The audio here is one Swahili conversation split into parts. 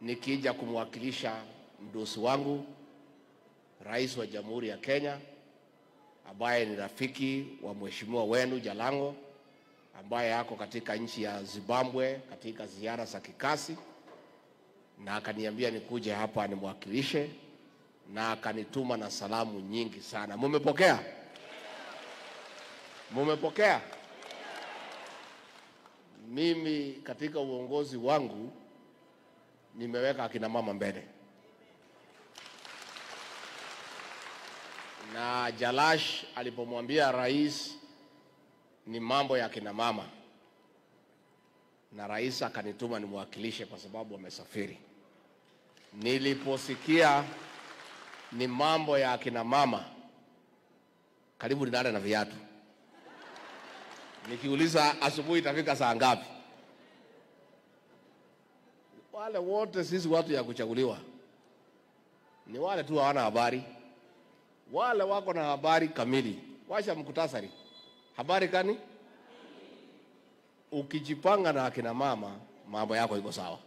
nikija kumwakilisha mdosi wangu Rais wa Jamhuri ya Kenya ambaye ni rafiki wa mheshimiwa wenu Jalango ambaye ako katika nchi ya Zimbabwe katika ziara za kikazi, na akaniambia nikuje hapa nimwakilishe, na akanituma na salamu nyingi sana. Mumepokea? Mumepokea? Mimi katika uongozi wangu nimeweka akina mama mbele, na Jalash alipomwambia rais ni mambo ya akina mama, na rais akanituma nimwakilishe kwa sababu amesafiri. Niliposikia ni mambo ya akina mama, karibu nilale na viatu nikiuliza asubuhi itafika saa ngapi? Wale wote sisi watu ya kuchaguliwa ni wale tu hawana habari. Wale wako na habari kamili, washa mkutasari habari kani. Ukijipanga na akina mama, mambo yako iko sawa,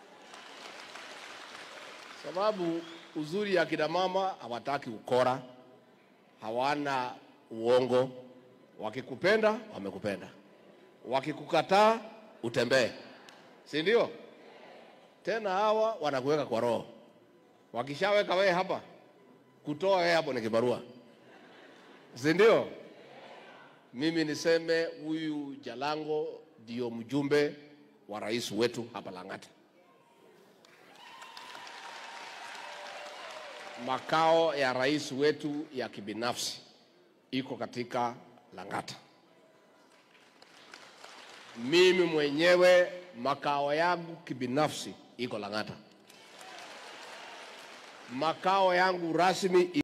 sababu uzuri ya akina mama hawataki ukora, hawana uongo Wakikupenda wamekupenda, wakikukataa utembee, si ndio? Tena hawa wanakuweka kwa roho. Wakishaweka wewe hapa, kutoa wewe hapo ni kibarua, si ndio? Mimi niseme huyu Jalango ndio mjumbe wa rais wetu hapa Lang'ata. Makao ya rais wetu ya kibinafsi iko katika Lang'ata. Mimi mwenyewe makao yangu kibinafsi iko Lang'ata. Makao yangu rasmi